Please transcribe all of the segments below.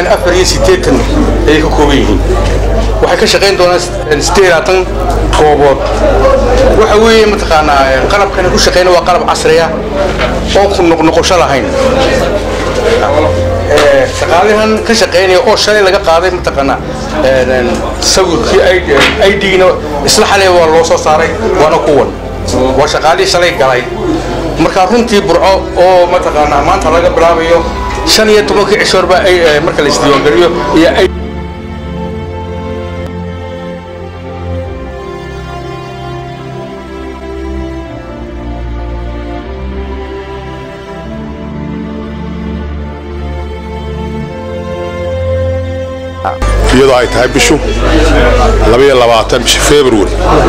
weeyaan afar iyo siddeetan ayay ka kooban yihiin waxay ka shaqayn doonaan siddeed labaatan goobood waxa weeye mataqaanaa qalabkana ku shaqayna waa qalab casri ah oon ku noqnoqosho lahayn shaqaalahan ka shaqaynaya oo shalay laga qaaday mataqaanaa sawirkii idgna isla xalay waa loo soo saaray waana kuwan waa shaqaalihii shalay galay marka runtii burco oo mataqaanaa maanta laga bilaabayo shan iyo tobankii cishoorba marka la isdiiwaangeliyo iyo iyadoo ay tahay bishu bisha february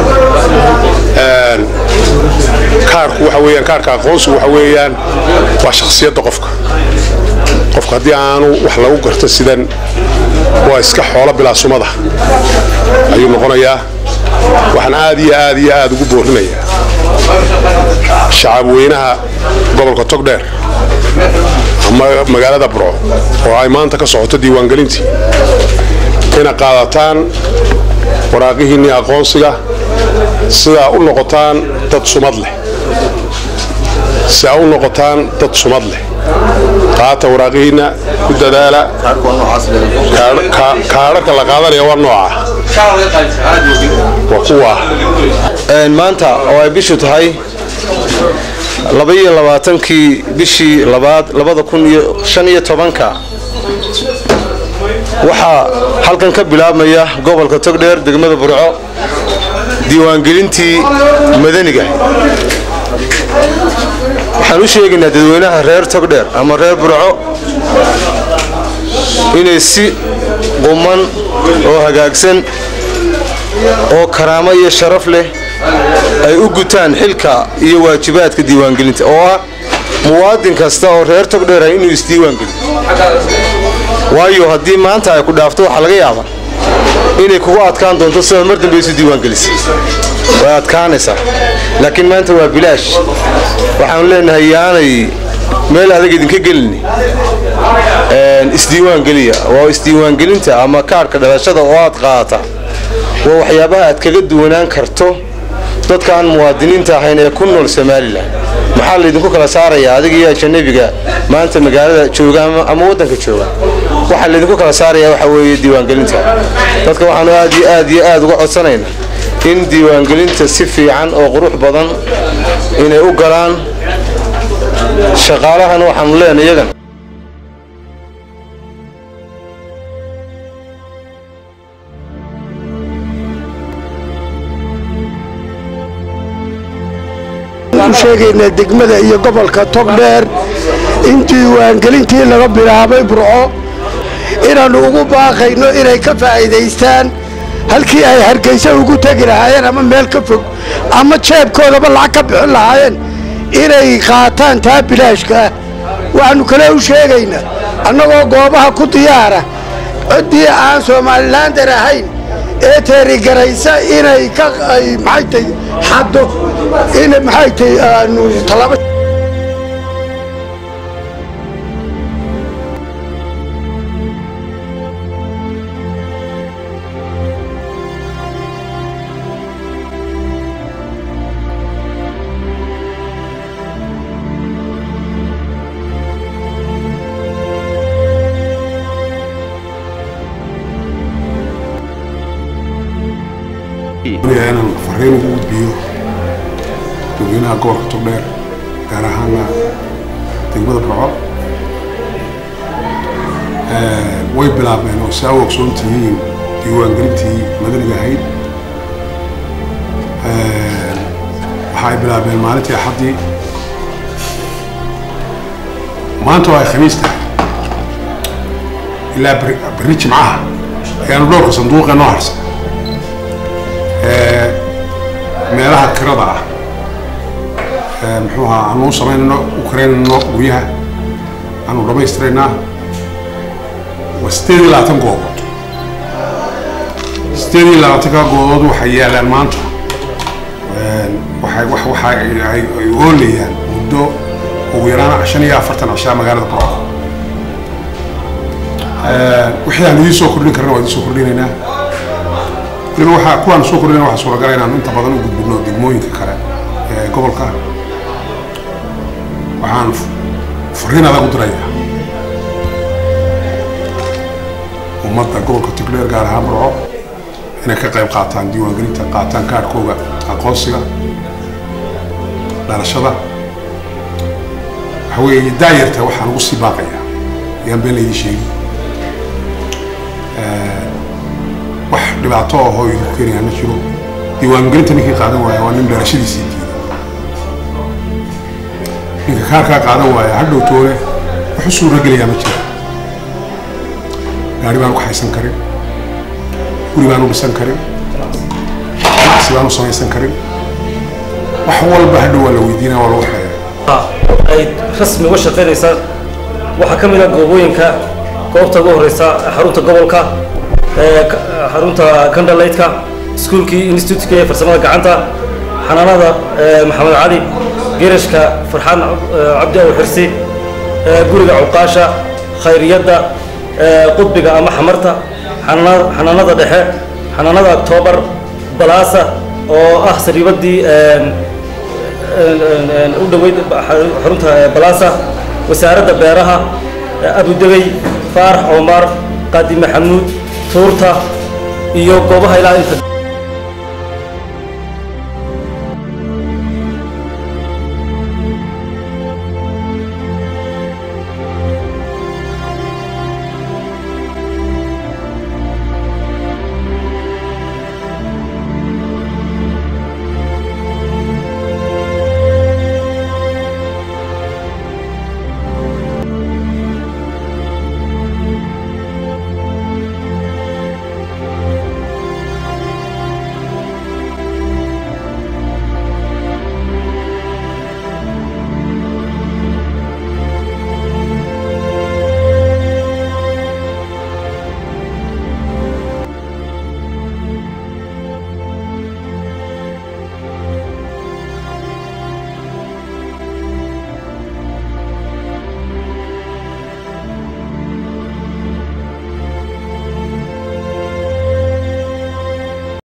kaarku waxa weeyaan kaarka aqoonsigu waxa weeyaan waa shakhsiyadda qofka qofka haddii aanu wax lagu garto sidan waa iska xoolo bilaasumada ayuu noqonayaa waxaan aad iyo aad iyo aad ugu boorinayaa shacab weynaha gobolka togdheer ama magaalada burco oo ay maanta ka socoto diiwaangelintii ina qaadataan waraaqihiinnii aqoonsiga sidaa u noqotaan dad sumad leh si aa u noqotaan dad sumad leh qaata waraaqihiinna ku dadaala kaadharka la qaadanaya waa nooca waa kuwa maanta oo ay bishu tahay labaiyo labaatankii bishii labaad labada kun iyo shan iyo tobanka waxaa halkan ka bilaabmaya gobolka togdheer degmada burco diiwaangelintii madaniga waxaan u sheegaynaa dadweynaha reer togdheer ama reer burco inay si quman oo hagaagsan oo karaamo iyo sharaf leh ay u gutaan xilka iyo waajibaadka diiwaangelinta oo ah muwaadin kasta oo reer togdheer ah inuu isdiiwaangeliyo waayo haddii maanta ay ku dhaafto waxaa laga yaabaa inay kugu adkaan doonto sida mar dambe isu diiwaangelisay way adkaanaysaa laakiin maanta waa bilaash waxaanu leenahay yaanay meel adag idinka gelini isdiiwaangeliya waa isdiiwaangelinta ama kaarhka dhalashada oo aad qaadata waa waxyaabaha aad kaga duwanaan karto dadka aan muwaadiniinta ahayn ee ku nool somalilan maxaa laydinku kala saarayaa adiga iyo ajanabiga maanta magaalada jooga ama waddanka jooga waxaa laydinku kala saarayaa waxa weeye diiwaangelinta dadka waxaanu aad iyo aad iyo aad uga codsanaynaa in diiwaangelinta si fiican oo qurux badan inay u galaan shaqaalahana waxaanu leenay iyagan ku sheegaynaa degmada iyo gobolka togdheer in diiwaangelintii laga bilaabay burco inaannu ugu baaqayno inay ka faa'iidaystaan halkii ay hargaysa ugu tegi lahaayeen ama meel ka fog ama jeebkoodaba lacag ka bixin lahaayeen inay qaataan taa bilaashkaah waxaannu kale u sheegaynaa annagoo goobaha ku diyaara ciddii aan somalilaandar ahayn ee teerigaraysa inay ka maxay tay xaddo in maxay tay aanu tallaabo inaan fariin ugu gudbiyo dadweynaha gobolka togdheer gaar ahaana degmada burco way bilaabeen oo saa u ogsoon tihiin diiwaangelintii madaniga ahayd waxa ay bilaabeen maalintii axaddii maanta oo ay khamiis tahay ilaa berri jimcaha ayaanu dhowrka sanduuqee noo harsan meelaha kirada ah muxuu ahaa aanu u samaynayno u karaynayno guryaha aanu dhammaystiraynaa waa sideed iyo labaatan goobood sideed iyo labaatanka goobood waxay yaalaan maanta waxay wax waxa ay oolayaan muddo ugu yaraan shan iyo afartan cishaa magaalada burco wixii aan idiin soo kordhin karna waa idiin soo kordhinaynaa weliba waxaa kuwaan soo kordhinayna waxaa suuragala inaan inta badan u gudbino degmooyinka kale ee gobolka waxaan fariin adag u dirayaa ummadda gobolka togdheer gaar ahaan burco inay ka qayb qaataan diiwaangelinta qaataan kaadhkooga aqoonsiga dhalashada waxa weeye daayarta waxaan ugu sii baaqayaa ayaan been laydin sheegi wax dhibaato ahoo idinku keenayaa ma jiro diiwaangelinta ninkii qaadan waaya waa nin dhalashadiisii diiday ninka kaarkaa qaadan waaya hadhow toole wax u suura gelayaa ma jiro gaari baan ku haysan karin guri baan u dhisan karin ganacsi baan u samaysan karin wax walba hadhow waa la weydiinaya waa lagu xeeya ay rasmi uga shaqaynaysaa waxaa ka mid ah goobooyinka goobta ugu horeysa xarunta gobolka xarunta kandhalaydka iskuulkii institutka ee farsamada gacanta xanaanada maxamed cali gerashka farxaan cabdi aw xirsi guriga cuqaasha khayriyadda qudbiga ama xamarta xanaanada dhexe xanaanada octoobar balaasa oo ah sariibadii u dhoweyd xarunta balaasa wasaaradda beeraha abudegey faarax omar qaadi maxamuud tuurta iyo goobaha ilaa inta